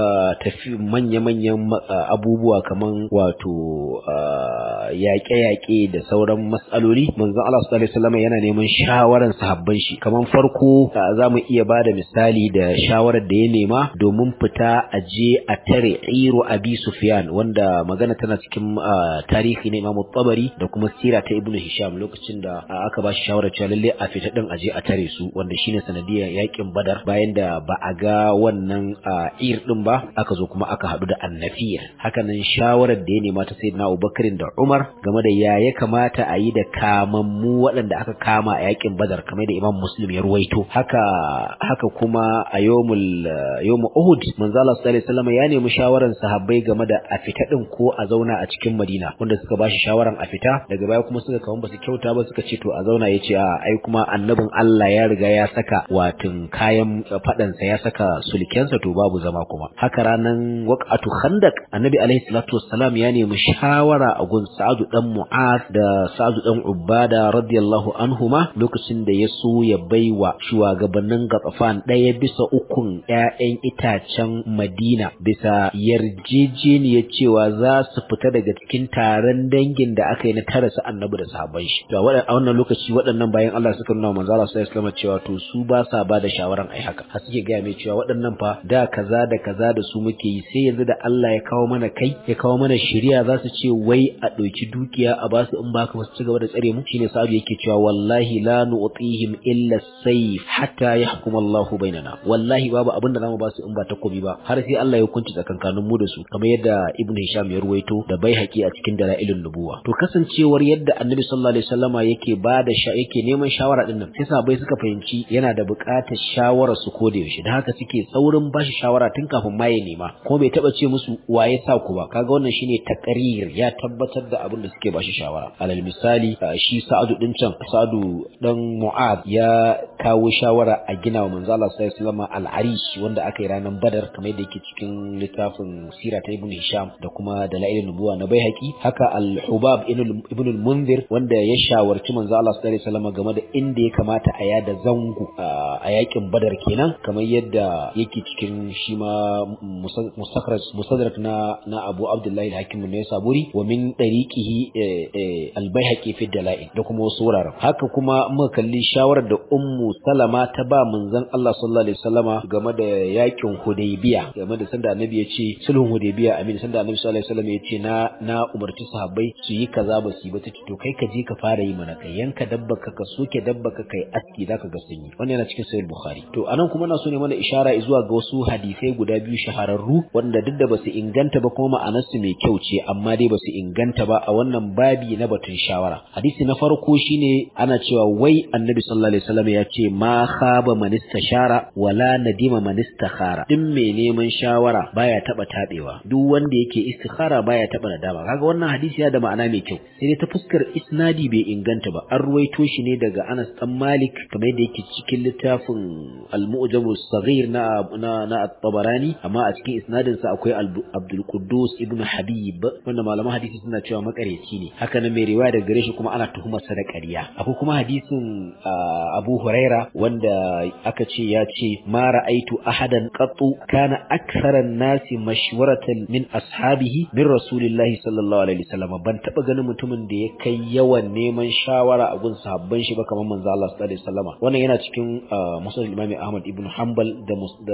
tafi manya-manyan abubuwa kaman wato yaƙe-yaƙe da sauran matsaloli manzon Allah sallallahu alaihi wasallam yana neman shawaran sahabban shi kaman farko za mu iya bada misali da shawarar da ya nema domin fita a je a tare Iru Abi Sufyan wanda magana tana cikin tarihi na Imam Tabari da kuma sira ta Ibn Hisham lokacin da aka ba shi shawarar cewa lalle a fita din a je a tare su wanda shine sanadiyar yakin Badar bayan da ba a ga wannan Ir din ba aka zo kuma aka haɗu da Annafiyar hakanan shawarar da ya nema ta Sayyidina Abubakar da Umar game da ya ya kamata a yi da kamammu waɗanda aka kama a yakin Badar kamar da Imam Muslim ya ruwaito haka haka kuma a yawmul yawmul Uhud manzo Allah sallallahu alaihi wasallam ya nemi shawaran sahabbai game da a fita din ko a zauna a cikin Madina wanda suka bashi shawaran a fita daga baya kuma suka kawo basu kyauta ba suka ce to a zauna yace a ai kuma annabin Allah ya riga ya saka watin kayan fadan sa ya saka sulkensa to babu zama kuma haka ranan waqatu khandaq annabi alaihi salatu wassalam ya nemi shawara a gun Sa'adu dan Mu'az da Sa'adu dan Ubada radiyallahu anhuma lokacin lokacin da ya so ya baiwa shugabannin Gatsafan ɗaya bisa ukun ƴaƴan itacen Madina bisa yarjejeniyar cewa za su fita daga cikin taron dangin da aka yi na tara su annabi da sahabban shi to a wannan lokaci waɗannan bayan Allah suka nuna manzo Allah sallallahu alaihi wasallam cewa to su ba sa ba da shawaran ai haka har suke gaya mai cewa waɗannan fa da kaza da kaza da su muke yi sai yanzu da Allah ya kawo mana kai ya kawo mana shari'a za su ce wai a ɗauki dukiya a basu in baka ba su ci gaba da tsare mu shine sa'adu yake cewa wallahi la nu'tihim illa sayf hatta yahkum Allahu bainana wallahi babu abin da zamu ba su in ba takobi ba har sai Allah ya hukunci tsakankanin mu da su kamar yadda Ibn Hisham ya ruwaito da Baihaqi a cikin dalailun nubuwa to kasancewar yadda Annabi sallallahu alaihi wasallama yake bada sha yake neman shawara din nan sai sahabbai suka fahimci yana da buƙatar shawara su ko da yaushe da haka suke saurin bashi shawara tun kafin ma ya nema ko bai taba ce musu waye sa ku ba kaga wannan shine taqrir ya tabbatar da abin da suke bashi shawara alal misali shi Sa'adu din can Sa'adu dan Mu'ad ya kawo shawara a gina wa manzo Allah sallallahu alaihi wasallam al-Arish wanda aka yi ranar Badar kamar yadda yake cikin littafin Sira ta Ibn Hisham da kuma Dalailun Nubuwa na Baihaqi haka al-Hubab ibn al-Munzir wanda ya shawarci manzo Allah sallallahu alaihi wasallam game da inda ya kamata a yada zango a yakin Badar kenan kamar yadda yake cikin shi ma mustakhraj musadrak na na Abu Abdullah al-Hakim ne Saburi wa min dariqihi al-Baihaqi fi Dalail da kuma wasu wuraren haka kuma muka kalli shawarar da Ummu Salama ta ba manzon Allah sallallahu alaihi wasallama game da yakin Hudaybiya game da sanda Annabi ya ce sulhun Hudaybiya amin sanda Annabi sallallahu alaihi wasallam ya ce na na umarci sahabbai su yi kaza ba su yi ba ta to kai ka je ka fara yi mana kai yanka dabba ka ka soke dabba ka kai aski zaka ga sun yi wannan yana cikin sahih Bukhari to anan kuma na so ne mana ishara zuwa ga wasu hadisai guda biyu shahararru wanda duk da basu inganta ba kuma ma'anarsu mai kyau ce amma dai basu inganta ba a wannan babi na batun shawara hadisi na farko shine ana cewa wai annabi sallallahu alaihi wasallam ya ce ma khaba man istashara wala nadima man istakhara din mai neman shawara baya taba tabewa duk wanda yake istikhara baya taba nadama kaga wannan hadisi ya da ma'ana mai kyau sai dai ta fuskar isnadi bai inganta ba an ruwaito shi ne daga Anas dan Malik kamar yadda yake cikin littafin al-Mu'jam as-Saghir na na, na at-Tabarani amma a cikin isnadin sa akwai Abdul Quddus ibn Habib wanda malaman hadisi suna cewa makareci ne haka nan mai riwaya daga gare shi kuma ana tuhumar sa da ƙarya akwai kuma hadisin Abu Huraira wanda aka ce ya ce ma ra'aitu ahadan qattu kana aktharan nasi mashwaratan min ashabihi min rasulillahi sallallahu alaihi wasallam ban taba ganin mutumin da ya kai yawan neman shawara a gun sahabban shi ba kamar manzo Allah sallallahu alaihi wasallam wannan yana cikin musnad Imam Ahmad ibn Hanbal da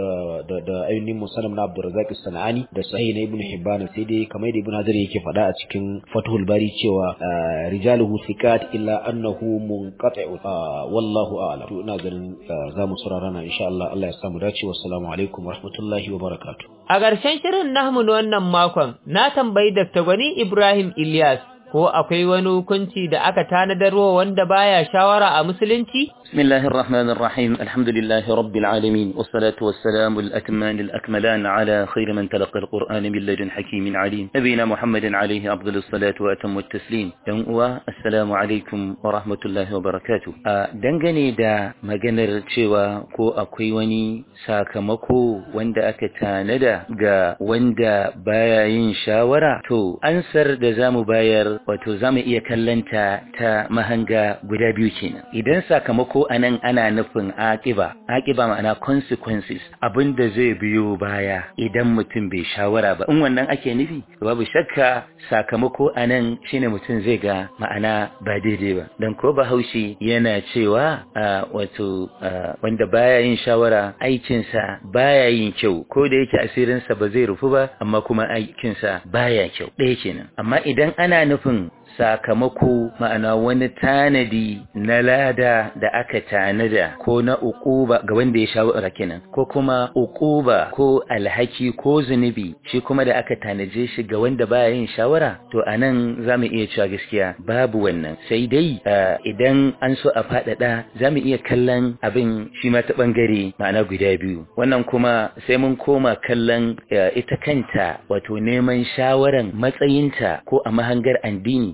da da ainihin musannam na Abdurrazzaq as-Sanani da sahih na Ibn Hibban sai dai kamar da Ibn Hajar yake faɗa a cikin Fathul Bari cewa rijaluhu thiqat illa annahu munqati'u wallahu a'lam to ina ganin za mu saurara na insha Allah Allah ya samu dace wassalamu alaikum warahmatullahi wabarakatuh a ƙarshen shirin nahmu wannan makon na tambayi Dr. Gwani Ibrahim Ilyas ko akwai wani hukunci da aka tanadarwa wanda baya shawara a musulunci بسم الله الرحمن الرحيم الحمد لله رب العالمين والصلاة والسلام الأتمان الأكملان على خير من تلقى القرآن من لدن حكيم عليم نبينا محمد عليه أفضل الصلاة وأتم التسليم ينقوى السلام عليكم ورحمة الله وبركاته dangane da maganar cewa ko akwai wani sakamako wanda aka tanada ga wanda baya yin shawara to ansar da zamu bayar wato zamu iya kallanta ta mahanga guda biyu kenan idan sakamako ko anan ana nufin aƙiba aƙiba ma'ana consequences abinda zai biyo baya idan mutum bai shawara ba in wannan ake nufi babu shakka sakamako anan shine mutum zai ga ma'ana ba daidai ba dan ko bahaushe yana cewa wato wanda baya yin shawara aikinsa baya yin kyau ko da yake asirinsa ba zai rufu ba amma kuma aikinsa baya kyau ɗaya kenan amma idan ana nufin sakamako ma'ana wani tanadi na lada da aka tanada ko na uquba ga wanda ya shawara kenan ko kuma uquba ko alhaki ko zunubi shi kuma da aka tanaje shi ga wanda baya yin shawara to anan zamu iya cewa gaskiya babu wannan sai dai idan an so a faɗaɗa zamu iya kallon abin shi ma ta bangare ma'ana guda biyu wannan kuma sai mun koma kallon ita kanta wato neman shawaran matsayinta ko a mahangar addini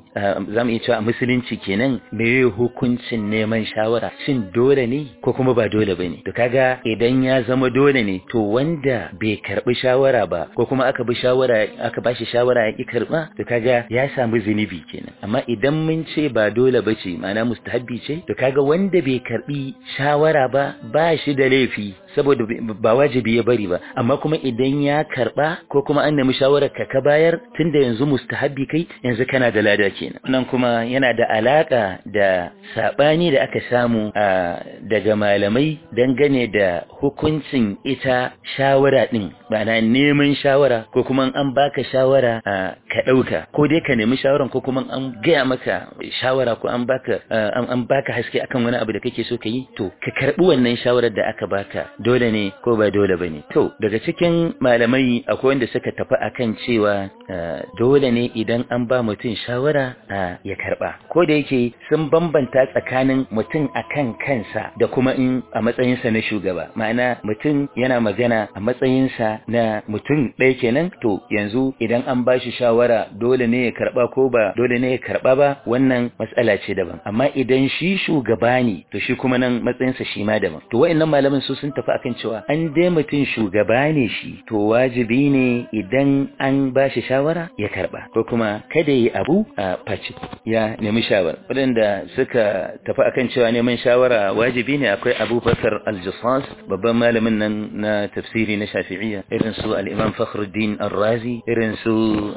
zamu iya cewa a musulunci kenan me hukuncin neman shawara shin dole ne ko kuma ba dole bane to kaga idan ya zama dole ne to wanda bai karbi shawara ba ko kuma aka bi shawara aka bashi shawara ya ki karba to kaga ya samu zunubi kenan amma idan mun ce ba dole bace ma'ana mustahabbi ce to kaga wanda bai karbi shawara ba ba shi da laifi saboda ba wajibi ya bari ba amma kuma idan ya karba ko kuma an nemi shawarar ka ka bayar tunda yanzu mustahabbi kai yanzu kana da lada kenan nan kuma yana da alaka da sabani da aka samu daga malamai dangane da hukuncin ita shawara din ma'ana neman shawara ko kuma an baka shawara ka dauka ko dai ka nemi shawaran ko kuma an gaya maka shawara ko an baka an baka haske akan wani abu da kake so ka yi to ka karbi wannan shawarar da aka baka dole ne ko ba dole bane to daga cikin malamai akwai wanda suka tafi akan cewa dole ne idan an ba mutum shawara ya karba ko da yake sun bambanta tsakanin mutum akan kansa da kuma in a matsayinsa na shugaba ma'ana mutum yana magana a matsayinsa na mutum ɗaya kenan to yanzu idan an ba shi shawara dole ne ya karba ko ba dole ne ya karba ba wannan matsala ce daban amma idan shi shugaba ne to shi kuma nan matsayinsa shi ma daban to wa'annan malaman su sun tafi akan cewa an dai mutum shugaba ne shi to wajibi ne idan an ba shi shawara ya karba ko kuma kada yi abu a face ya nemi shawara waɗanda suka tafi akan cewa neman shawara wajibi ne akwai abubakar al-jassas babban malamin nan na tafsiri na shafi'iyya irin su al-imam fakhruddin ar-razi irin su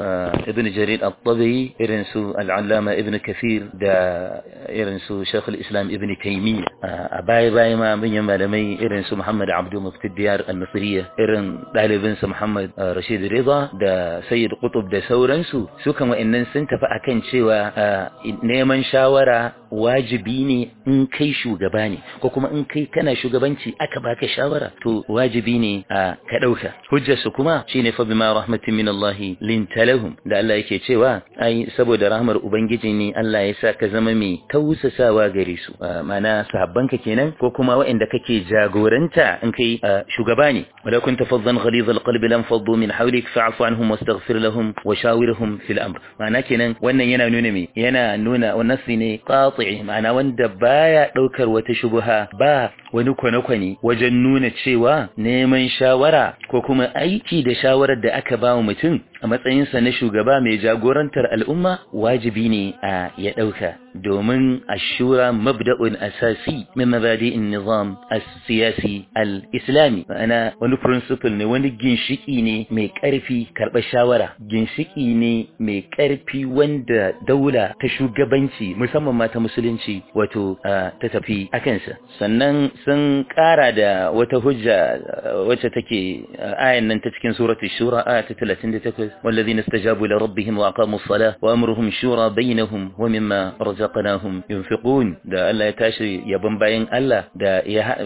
ibn jarir at-tabi irin su al-allama ibn kathir da irin su shaykh al-islam ibn taymiyyah a baya baya ma manyan malamai irin su muhammad abdu mufti diyar al-misriya irin ɗalibinsa muhammad rashid rida da sayyid qutub da sauransu su kan wa'annan sun tafi akan cewa neman shawara wajibi ne in kai shugaba ne ko kuma in kai kana shugabanci aka baka shawara to wajibi ne a ka dauka hujjar su kuma shine fa bima rahmatin min Allah linta lahum da Allah yake cewa ai saboda rahmar ubangiji ne Allah ya sa ka zama mai tausasawa gare su ma'ana sahabbanka kenan ko kuma waɗanda kake jagoranta in kai shugaba ne wala kunta faddan ghalidha alqalbi lam faddu min hawlik fa'fu anhum wastaghfir lahum wa shawirhum fil amr ma'ana kenan wannan yana nuna me yana nuna wannan ne qati ma'ana wanda baya daukar wata shubha ba wani kwane-kwane wajen nuna cewa neman shawara ko kuma aiki da shawarar da aka ba mutum a matsayinsa na shugaba mai jagorantar al'umma wajibi ne a ya ɗauka domin ashura mabda'un asasi min mabadi'in nizam as-siyasi al-islami ma'ana wani principle ne wani ginshiki ne mai ƙarfi karɓar shawara ginshiki ne mai ƙarfi wanda daula ta shugabanci musamman ma ta musulunci wato ta tafi akansa sannan sun ƙara da wata hujja wacce take ayan nan ta cikin suratul shura aya ta 38 والذين استجابوا لربهم وأقاموا الصلاة وأمرهم شورى بينهم ومما رزقناهم ينفقون da Allah ya tashi yabon bayan Allah da ya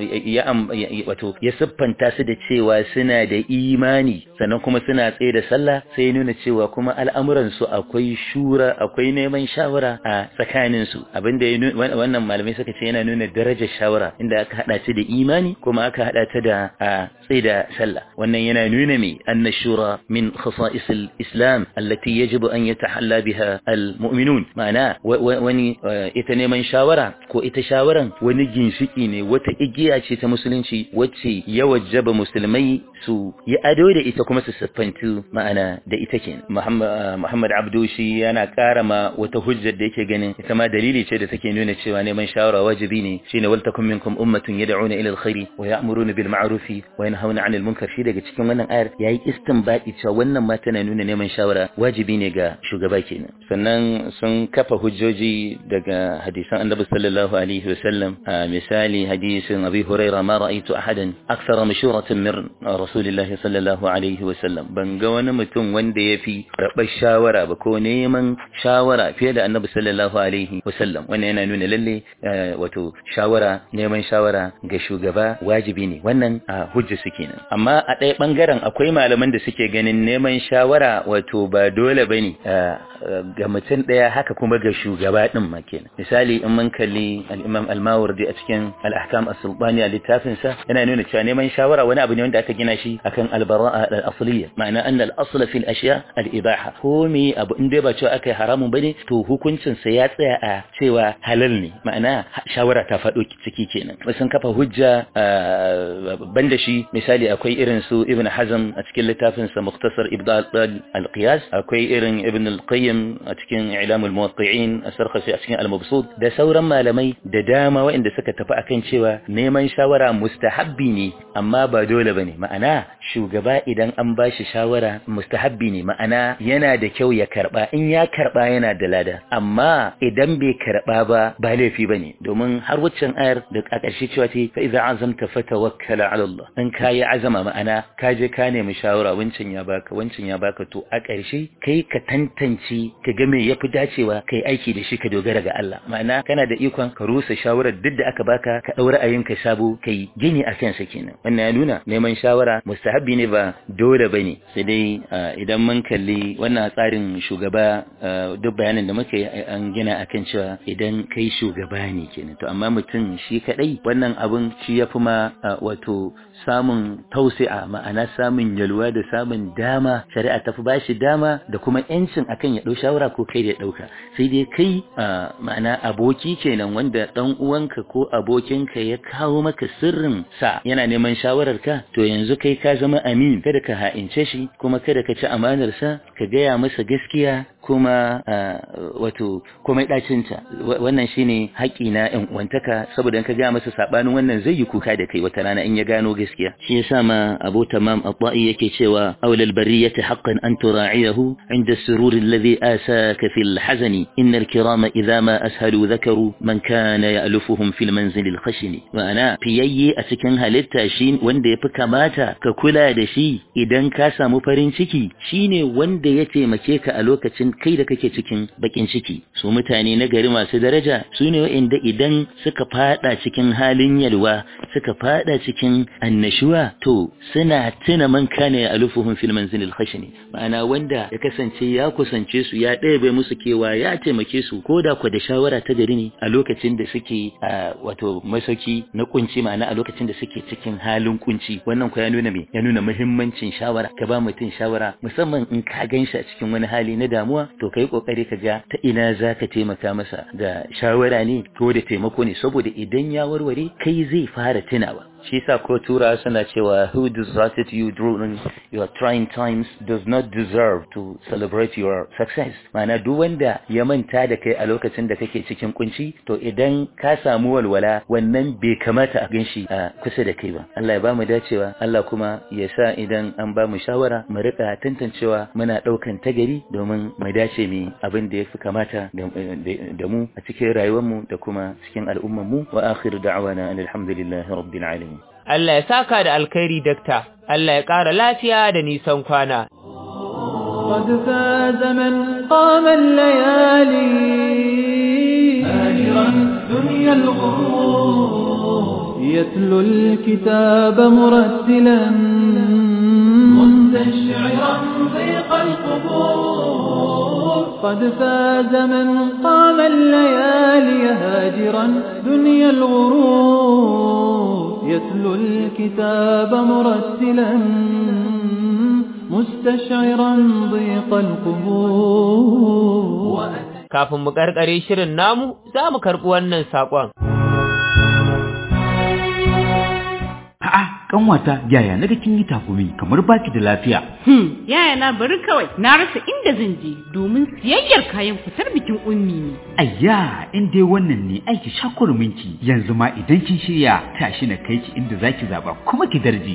wato ya siffanta su da cewa suna da imani sannan kuma suna tsaye da sallah sai ya nuna cewa kuma al'amuran su akwai shura akwai neman shawara a tsakanin su abinda wannan malamai suka ce yana nuna darajar shawara inda aka hada ta da imani kuma aka hada ta da tsaye da sallah wannan yana nuna me anna shura min khasa'is الإسلام التي يجب أن يتحلى بها المؤمنون معناه وني ita neman shawara ko ita shawaran wani ginshiki ne wata igiya ce ta musulunci wacce ya wajaba musulmai su yi ado da ita kuma su siffantu ma'ana da ita ke Muhammad Abdu shi yana ƙara ma wata hujjar da yake ganin ita ma dalili ce da take nuna cewa neman shawara wajibi ne shine wal takum minkum ummatun yad'una ila alkhairi wa ya'muruna bil ma'rufi wa yanhauna 'anil munkar shi daga cikin wannan ayar yayi istinbadi cewa wannan ma tana nuna neman shawara wajibi ne ga shugaba kenan sannan sun kafa hujjoji daga hadisan annabi sallallahu alaihi wasallam misali hadisin abi huraira ma ra'aytu ahadan akthara mashuratan min rasulillahi sallallahu alaihi wasallam ban ga wani mutum wanda yafi rabar shawara ba ko neman shawara fiye da annabi sallallahu alaihi wasallam wannan yana nuna lalle wato shawara neman shawara ga shugaba wajibi ne wannan hujja su kenan amma a ɗaya bangaren akwai malaman da suke ganin neman shawara wato ba dole bane ga mutum ɗaya haka kuma ga shugaba ɗin ma kenan misali in mun kalli al-Imam al-Mawardi a cikin al-Ahkam as-Sultani a littafin sa yana nuna cewa neman shawara wani abu ne wanda aka gina shi akan al-bara'a al-asliyya ma'ana anna al-asl fi al-ashya al-ibaha ko me abu in dai ba cewa akai haramun bane to hukuncin sa ya tsaya a cewa halal ne ma'ana shawara ta faɗo ciki kenan sun kafa hujja banda shi misali akwai irin su Ibn Hazm a cikin littafin sa Mukhtasar Ibdal al-Qiyas akwai irin Ibn al-Qayyim a cikin I'lam al-Muwaqqi'in as-Sarkhasi a cikin al-Mabsut da sauran malamai da dama waɗanda suka tafi akan cewa neman shawara mustahabbi ne amma ba dole bane ma'ana shugaba idan an bashi shawara mustahabbi ne ma'ana yana da kyau ya karba in ya karba yana da lada amma idan bai karba ba ba laifi bane domin har waccan ayar da a ƙarshe cewa ce fa idza azamta fatawakkala ala Allah in kayi azama ma'ana ka je ka nemi shawara wancan ya baka wancan ya baka to a ƙarshe kai ka tantance ka ga me yafi dacewa kai aiki da shi ka dogara ga Allah ma'ana kana da ikon ka rusa shawarar duk da aka baka ka daura ka sabo kai gini a kansa kenan wannan ya nuna neman shawara mustahabbi ne ba dole bane sai dai idan mun kalli wannan tsarin shugaba duk bayanin da muka yi an gina akan cewa idan kai shugaba ne kenan to amma mutum shi kadai wannan abun shi yafi ma wato samun tausi'a ma'ana samun yalwa da samun dama shari'a tafi bashi dama da kuma yancin akan ya dau shawara ko kai da ya dauka sai dai kai ma'ana aboki kenan wanda dan uwanka ko abokinka ya kawo maka sirrin sa yana neman shawarar ka to yanzu kai ka zama amin kada ka ha'ince shi kuma kada ka ci amanar sa ka gaya masa gaskiya kuma wato komai dacinta wannan shine haƙi na ƴan uwantaka saboda in ka gaya masa sabanin wannan zai yi kuka da kai wata rana in ya gano gaskiya shi yasa ma Abu Tamam At-Ta'i yake cewa awlal bariyati haqqan an tura'iyahu inda surur alladhi asaka fil hazani innal kirama idha ma ashalu dhakaru man kana ya'lufuhum fil manzil al khashin ma'ana fiyayye a cikin halitta shi wanda yafi kamata ka kula da shi idan ka samu farin ciki shine wanda ya taimake ka a lokacin kai da kake cikin bakin ciki su mutane na gari masu daraja su ne wa'inda idan suka fada cikin halin yalwa suka fada cikin annashuwa to suna tuna man kana alufuhum fil manzil al khashni ma'ana wanda ya kasance ya kusance su ya ɗebe musu kewa ya taimake su ko da ku da shawara ta gari ne a lokacin da suke wato masauki na kunci ma'ana a lokacin da suke cikin halin kunci wannan ku ya nuna me ya nuna muhimmancin shawara ka ba mutum shawara musamman in ka ganshi a cikin wani hali na damuwa to kai kokari ka ga ta ina zaka taimaka masa da shawara ne ko da taimako ne saboda idan ya warware kai zai fara tunawa shi sa ko tura suna cewa who deserted you during your trying times does not deserve to celebrate your success mana duk wanda ya manta da kai a lokacin da kake cikin kunci to idan ka samu walwala wannan bai kamata a ganshi a kusa da kai ba Allah ya bamu dacewa Allah kuma ya sa idan an bamu shawara mu rika tantancewa muna daukan tagari domin mu dace mu abin da yafi kamata da mu a cikin rayuwar mu da kuma cikin al'ummar mu wa akhir da'wana alhamdulillahi rabbil alamin Allah ya saka da alkhairi dakta, Allah ya ƙara lafiya da nisan kwana. قد فاز من قام الليالي هاجرا دنيا الغرور يتلو الكتاب مرتلا مستشعرا ضيق القبور قد فاز من قام الليالي هاجرا دنيا الغرور يتلو الكتاب مرتلا مستشعرا ضيق القبور Kafin mu karkare shirin namu, za mu karɓi wannan saƙon. A'a, kanwata yaya na kin yi takumi kamar baki da lafiya. Hmm, yaya na bari kawai na rasa inda zan je domin siyayyar kayan fitar bikin ummi ne. Ayya, in dai wannan ne aiki shakurminki yanzu ma idan kin shirya tashi na kai ki inda zaki zaba kuma ki darje.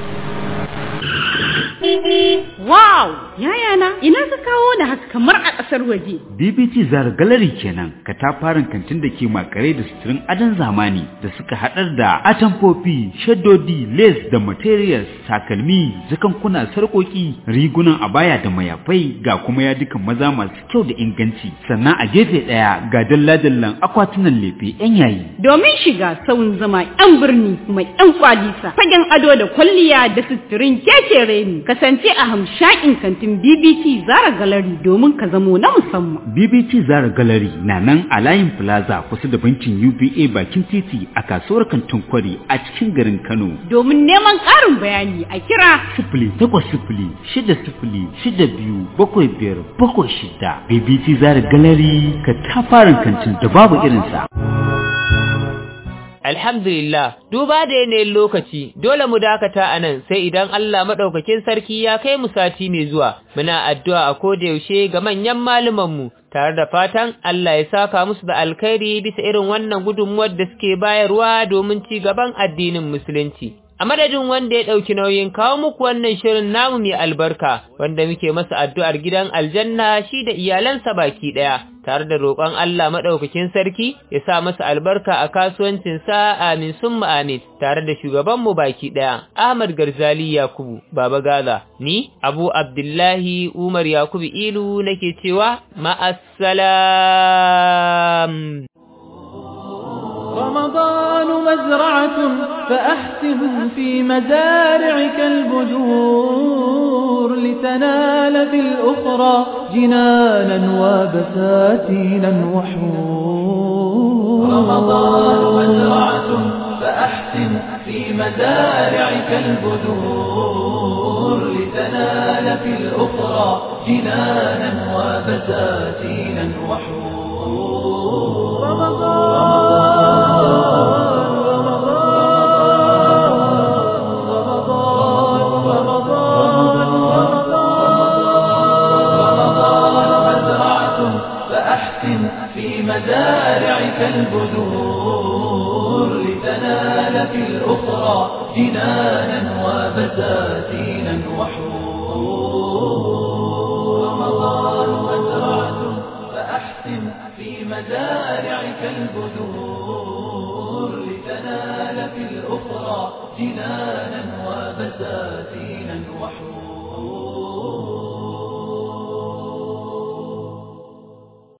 Wow! Yaya na, ina ka kawo da haka kamar a ƙasar waje. BBT Zara Gallery kenan, katafaren kantin da ke makare da suturin adon zamani da suka haɗar da atamfofi, shaddodi, lace da materials, takalmi, zakankuna, sarƙoƙi, rigunan abaya da mayafai ga kuma yadukan maza masu kyau da inganci. Sannan a gefe ɗaya ga dalla-dallan akwatunan lefe 'yan yayi. Domin shiga sauyin zama 'yan birni kuma 'yan kwalisa, fagen ado da kwalliya da suturin kekere ne. kasance a hamshakin kantin BBC Zara Gallery domin ka zamo na musamman. BBT Zara Gallery na nan a layin Plaza kusa da bankin UBA bakin titi a kasuwar kantin kwari a cikin garin Kano. Domin neman ƙarin bayani a kira Sifili takwas sifili shida sifili shida biyu bakwai biyar bakwai shida. BBT Zara Gallery ka tafarin kantin da babu irinsa. Alhamdulillah, duba da yanayin lokaci, dole mu dakata a nan sai idan Allah maɗaukakin sarki ya kai mu sati mai zuwa, muna addu'a a koda yaushe ga manyan malumanmu, tare da fatan Allah ya saka musu da alkhairi bisa irin wannan gudunmuwar da suke bayarwa domin ci gaban addinin Musulunci. A madadin wanda ya ɗauki nauyin kawo muku wannan shirin namu mai albarka, wanda muke masa addu'ar gidan aljanna shi da iyalansa baki ɗaya, tare da roƙon Allah maɗaukakin sarki ya sa masa albarka a kasuwancinsa amin sun amin, tare da shugabanmu baki ɗaya, Ahmad Garzali Yakubu, Baba Gaza, ni, Abu Abdullahi Umar Yakubu Ilu nake cewa, ma'assalam. رمضان مزرعة فأحسن في مزارعك البذور لتنال في الأخرى جنانا وبساتينا وحور رمضان مزرعة فأحسن في مزارعك البذور لتنال في الأخرى جنانا وبساتينا وحور رمضان مزارعك البذور لتنال في الأخرى جنانا وبساتينا وحور رمضان مزرعة فأحسن في مزارعك البذور لتنال في الأخرى جنانا وبساتينا وحور